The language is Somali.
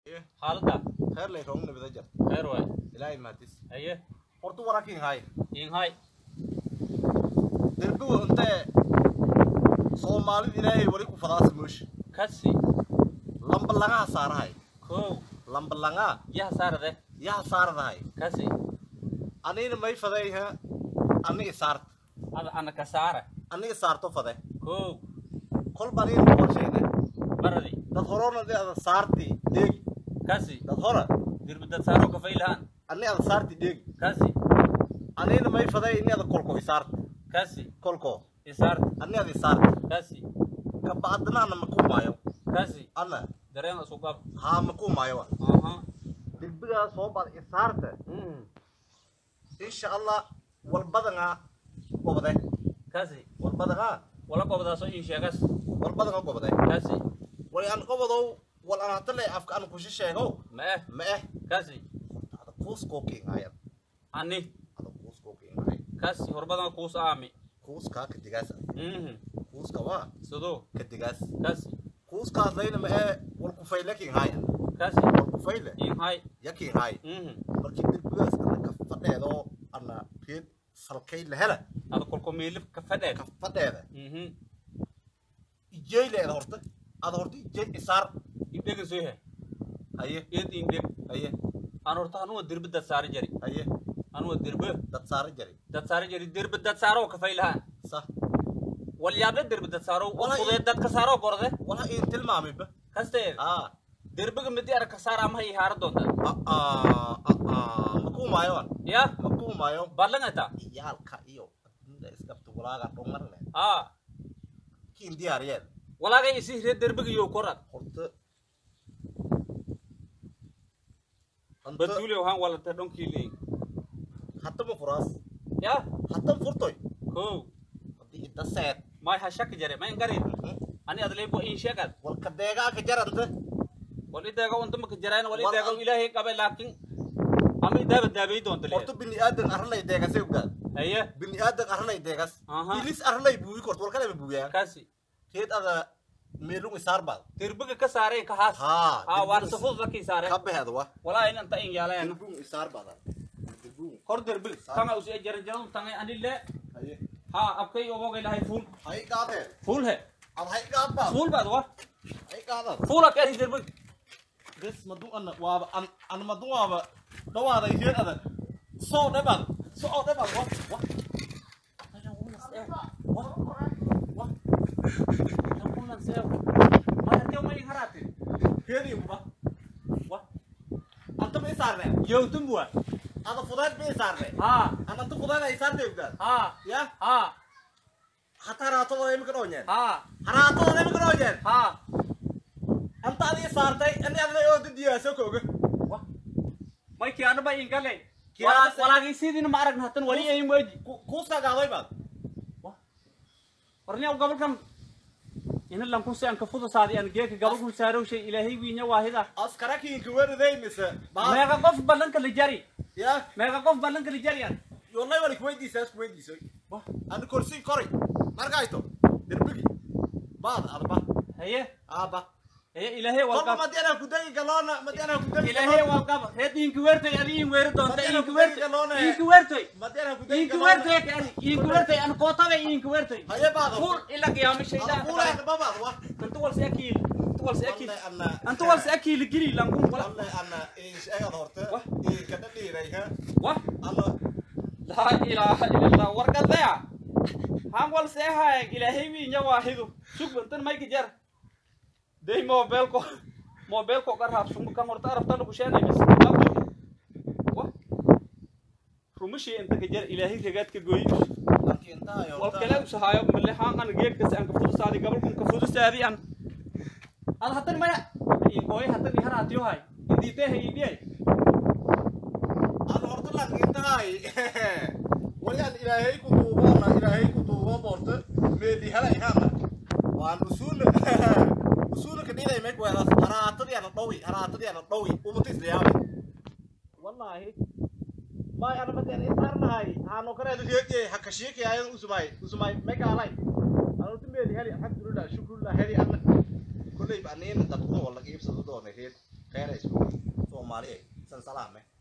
Eh. xaalada khayr lay roogna bida jar khayr waay ilaahay maadis haye horta warakin hay inhay derbigu intee soomaalida ilaahay wali ku fadaasa moosh kasi lamba langaha saarahay kow lamba langaa yaha saarade yaha saaradahay kasi anina may fadayha aniga saart ada ana ka saara aniga saarto fade kow kolba anina qorshayne baradi dad horona de ada saarti dheegi kasi dad hora dirbi dad saaro kafay lahaan ani ada saarti dheegi kasi anina may faday ini ada kolko isaart kasi kolko isaart ani ada isaart kasi kabacdina ana maku maayo kasi ana dareen isu qab haa maku maayo wa aha derbigaa soo bad isaarta mm insha allah walbadangaa gobde kasi walbadangaa wala qobdaaso in sheegas walbadangaa gobde kasi wali aan qobodow wal aan hata le afka aan kushi sheegow ma eh ma eh kasi ada kuuskoo kiinhayan ani ada kuuskoo kiinhay kasi horbadan kuus aami kuuskaa kadigaas mhm kuuska waa sidoo kadigaas kasi kuuskaas layna ma ee wal kufayle kiinhayan kasi wal kufayle inhay ya kiinhay mhm markii derbigaas ana ka fadheedoo ana reed salkay la hela ada kolko meelif ka fadheed ka fadheeda mhm ijey leeda horta ada horta ijey isaar idhega soo he haye iyad indheg haye aan horta anuwa dirbi dad saari jari haye anuwa dirbe dad saara jari dad saari jari dirbi dad saaro kafay lahaan sa wal yaable dirbi dad saaro Wala i- fudee dad ka saaro gorde wala iin tilmaamiba kasteed aa dirbiga midi ara ka saar ama ihaara doonta makuu maayoan ya makuu maayo badlangata iyaalka iyo adduunyada isqabta walaaga dhumar leh aa kiin diyaariyeen walaaga isi hire dirbiga yo korad horta anta badule waxaan walata dhonkii leey hatama furaas ya hatan furtoy kow haddii inta seed may ha shaki jare may ngarin ani adleybo in sheegad walka deegaanka jaranta wal ideega unta maka jaraan wal Wal- ideega ilaahay qabe laakin ama idaaba daabay doonta horta le bini aadan arlay deegasay ogaad haye bini aadan arlay deegas Aha. ilis arlay buuyi kort walkalema buuyaa kasi keed ada meelung isaar baad dirbiga ka saareen ka haas haa aa waan safud lakii saare ka beheeda wa walaa in anta in yaalayana dirbung isaar baad dirbung kor dirbi tanga usi jaran jaran tanga ani le haye ha abkay obogay lahay fuul hay qaadeen fuul he ad hay qaad baad fuul baad wa hay qaadad fuula ka dirbi bes madu ana waaba an an madu waaba dhawaaday heed adag soo dhabaad soo dhabaad wa wa heedi uba wa anta ma isaarne yowtumbua ada fudayd ma isaarne ha an anta fudayd ay isaarte ogdaad ha ya ha hata haraatadooda imika dhoonyeen ha haraatadooda imika dhoonyeen ha anta adii saartay ani adla oo didiyaasoo kooga may kiyaanaba ingale Kiyaanase- walaagay sidiina ma aragna hatan wali ay mooji kuuskaa gaaday baad warniya gobolkan ina lankun si aan ka fuda saadi aan geeka gobolkun saarow shay ilaahay wiinya waahida askarakiinka weriday mise baa meeqa qof ballanka la jari ya meeqa qof ballanka la jari aan yollay wali kuweydiisaa isku weydiisay ani korsi koray markayto derbigi baad adba haye aaba haye ilaahay kolba walqab madiana kudegi galoona madiana kudegi ilaahay walqab reed inki weertay adi in weeri doonta Madiana inki ku weertay degi galoone. inki weertay madiana kudegi inki weertay kadi inki weertay an kootabe inki weertay haye baad fuul ila qiyaamo ada shaydaa fuulayna babaad wa antu wal sakiil antu wal sakiil walle anna antu wal sakiil gili lankun wala walle anna eegad horte Wah. iinkada dhiiray ha wa anna laa ilaaha illallah warqadaya han wal seehaay ilaahay wiinya waahidu sugbantan mayka jar day mobilko mobilko qarhaab sumu kan horta arabtana kusheenay bas wa rumashi inta ka jar ilaahay ragaadka gooyi markii intaayo wal kale usahaayo male haan an geedkas aan ka fudusaadi gabalkun ka fudusaadi an ad hatan maya inkooy hatan iharaatiyo hay indiitee hayidiyay aan horta lang intahay wali aan ilaahay ku duuboona ilaahay ku duubo boorte meeli hala ihana waan usuul usuul ka dhilay meg weelas haraatadii ana dhawi haraatadii ana dhawi umata islayaabay wallahi may ana madian isarnahay haano kareedu heediyay hakashiiki ayan usumay usumay megaalay anu tu meeli heli alxamdulillah shukrulillah heli ana kulley ba aniina dabto wala iibsado doona heed khayrays soomaali salsalaame